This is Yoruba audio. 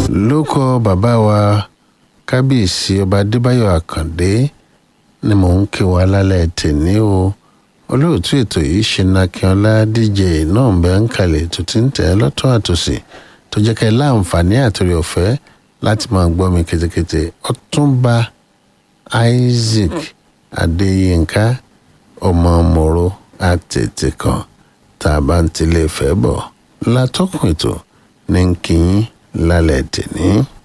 lóko bàbá wa kábíyèsí ọba adébáyọ̀ àkàndé ni mò ń kí wa lálẹ́ tèmi o olóòtú ètò yìí ṣe nakínọlá dj náà ń bẹ ń kalẹ̀ tó ti ń tẹ̀ ẹ́ lọ́tún àtòsí tó jẹ́ kẹ́ ẹ láǹfààní àtòrí ọ̀fẹ́ láti máa gbọ́ mi ketekete ọ̀túnba isaac adéyínká ọmọ mòro àtètè kan tá a bá ń tilé fẹ́ bọ̀ látọ́kùn ètò ní kí n lálẹ́ tèmi.